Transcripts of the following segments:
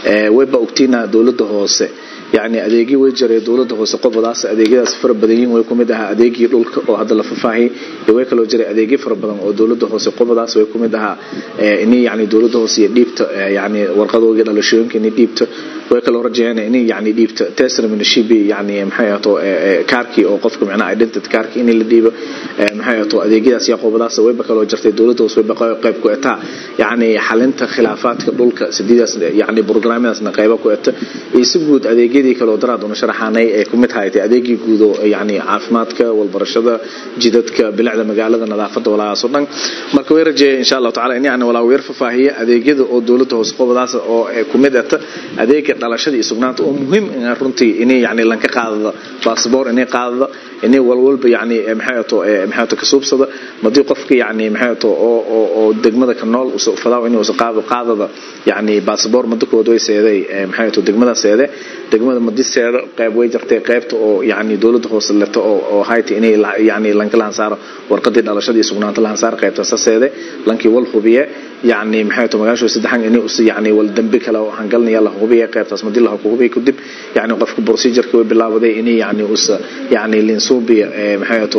wayba ogtiina dowladda hoose yani adeegyo way jiray dowladda hoose qobadaas adeegyadaas fara badan yihiin way kumid ahaa adeegii dhulka oo hadda la faahfaahiyay iyo way kaloo jiray adeegyo fara badan oo dowladda hoose qobadaas way kumid ahaa ini yani dowladda hoose iyo dhiibta yani warqadooga dhalashooyinka ini dhiibta way kaloo rajayeen ini yani dhiibta tesraminashibi yani maxay ahato kaarkii oo qofka macnaha identity kaarkii in la dhiibo maxay ahato adeegyadaas iyo qobadaas wayba kaloo jirtay dowladda hoose wayba qayb ku etaa yani xalinta khilaafaadka dhulka sideedaas yani programadaasna qayba ku eta iyo si guud adeegyadii kaloo daraad una sharaxaanay ee ku mid haytay adeegii guud oo yani caafimaadka walbarashada jidadka bilicda magaalada nadaafada walaagaas oo dhan marka way rajeeyay insha allahu tacala in yani walaa weer fafaahiya adeegyada oo dowladda hoose qobadaas oo ku mid eta adeega dhalashada iyo sugnaanta oo muhiim runtii inay yani lanka qaadada baasboor inay qaadada inay walwalba yani maxay ato maxay ato kasuubsada madii qofka yani maxay ato oo oo oo degmada ka nool usoo fadaa inuu usoo qaado qaadada yani baasboor muddo kood way seeday maxay ato degmada seede degmada madi seedo qayb way jirtay qaybta oo yani dowladda hoose leto oo oo hayta inay yani lanka lahan saaro warqadii dhalashada iyo sugnaanta lahan saaro qaybta saseede lankii wal hubiye yani maxay ato magaasho saddexan inay us yani wal dambi kale oo hangalnaya la hubiye qaybtaas madi la hubiye kadib yani qofka procedure-ka way bilaabaday inay yani us yani linsuubiya maxay ato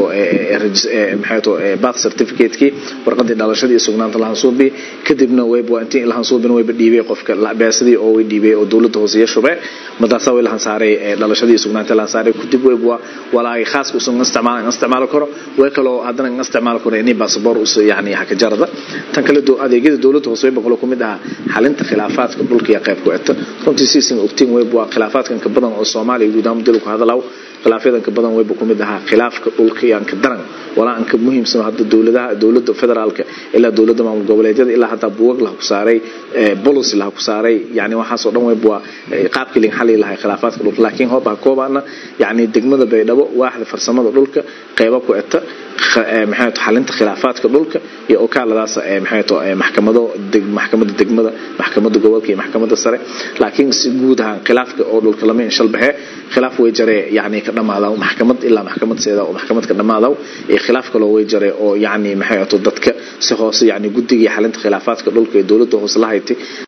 maxay ato birth certificate-kii warqadii dhalashadii iyo sugnaanta lahan suubi kadibna wayba intii lahan suubina wayba dhiibay qofka beesadii oo way dhiibay oo dowladda hoose iyo shube madaasa way lahan saaray dhalashadii iyo sugnaanta lahan saaray kadib wayba walaagi khaaska usan isticmaal isticmaali karo way kaloo haddana isticmaali karo inay basaboor us yani haka jarada tan kale adeegyada dowladda hoose wayba kaloo kumid ahaa xalinta khilaafaadka dhulka iyo qayb ku eta runtii siisin ogtiin wayba waa khilaafaadkan ka badan oo soomaaliya guud ahaan dil ku hadalaw khilaafyadanka badan wayba kumid ahaa khilaafka dhulka iyo anka daran walaa anka muhiimsan hadda dowladaha dowladda federaalka ilaa dowladda maamul goboleedyada ilaa hataa buwag laha ku saaray policy laha ku saaray yani waxaasoo dhan wayba waa qaabkii lin xali lahay khilaafaadka dhulka laakiin hooba koobaana yani degmada baydhabo waaxda farsamada dhulka qayba ku eta maxay to xalinta khilaafaadka dhulka iyo okaaladaas maxay to maxkamado maxkamada degmada maxkamada gobolka iyo maxkamada sare laakiin si guud ahaan khilaafka oo dhulka lama inshal baxe khilaaf way jare yani ka dhamaadaw maxkamad ilaa maxkamad seeda oo maxkamad ka dhamaadaw iyo khilaaf kaloo way jare oo yani maxay to dadka si hoose yani guddiga xalinta khilaafaadka dhulka ee dowladda hoose la haytay